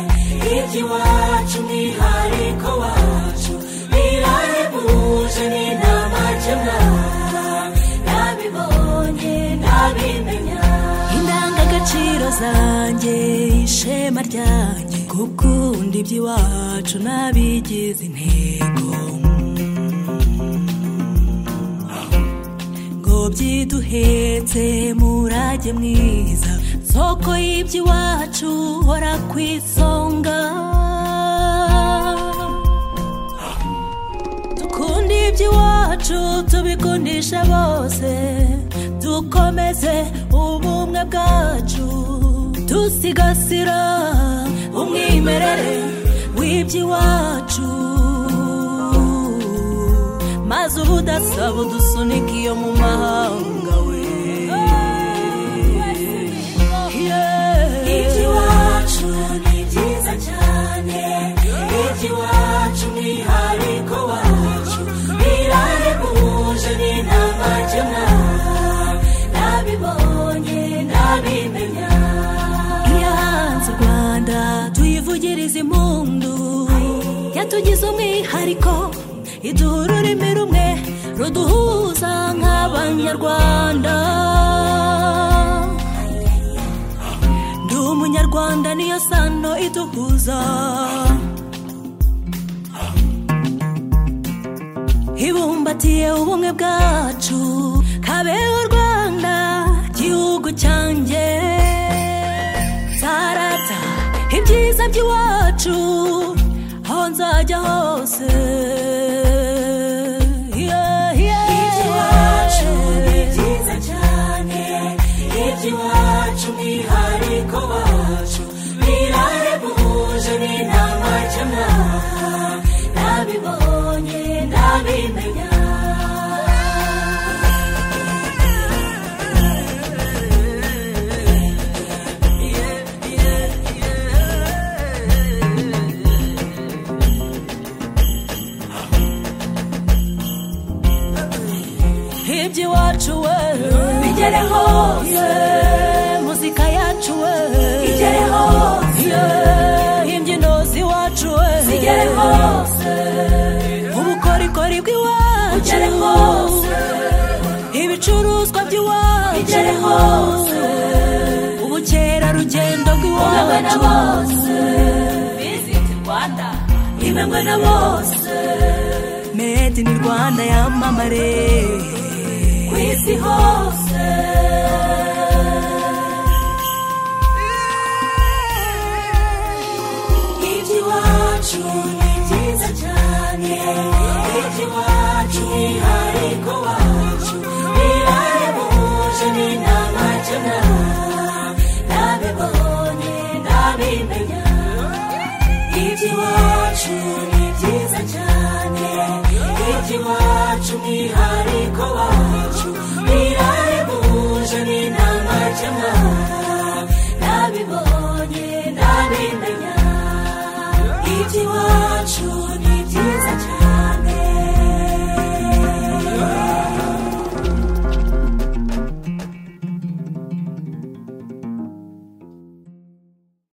umurage wacu umwihariko wacu birahebuje ni nta makemwa nabibonye nabimenya indangagaciro zanjye ishema ryanjye gukunda iby'iwacu n'abigize intego ngo byiduhetse murage mwiza soko y'iby'iwacu hora ku isonga dukunda iby'iwacu tubikundisha bose dukomeze ubumwe bwacu dusigasira umwimerere w'iby'iwacu maze ubudasaba udusunike iyo mu mahanga we iby'iwacu ni byiza cyane iby'iwacu umwihariko wacu birahebuje ni nta makemwa nabibonye nabimenya iyo hanze u rwanda tuyivugirize impundu yatugize umwihariko iduha ururimi rumwe ruduhuza nk'abanyarwanda ndi umunyarwanda niyo sano iduhuza ibumbatiye ubumwe bwacu kabeho u rwanda gihugu cyanjye sarata ibyiza by'iwacu aho nzajya hose Yeah, yeah. iby'iwacu ni byiza cyane iby'iwacu umwihariko wacu birahebuje ni nta makemwa nabibonye nabimenya iby'iwacu we bigere hose muzika yacu we igere hose imbyino z'iwacu we zigere hose ubukorikori bw'iwacu bugere hose ibicuruzwa by'iwacu bigere hose ubukerarugendo Ubumwe na bw'iwacu bose visiti rwanda imwe na bose made in rwanda yamamare ku isi hose iby'iwacu ni byiza cyane iby'iwacu umwihariko wacu birahebuje ni nta makemwa nabibonye nabimenya iby'iwacu ni byiza cyane iby'iwacu umwihariko wacu birahebuje ni nta makemwa nabibonye nabimenya iby'iwacu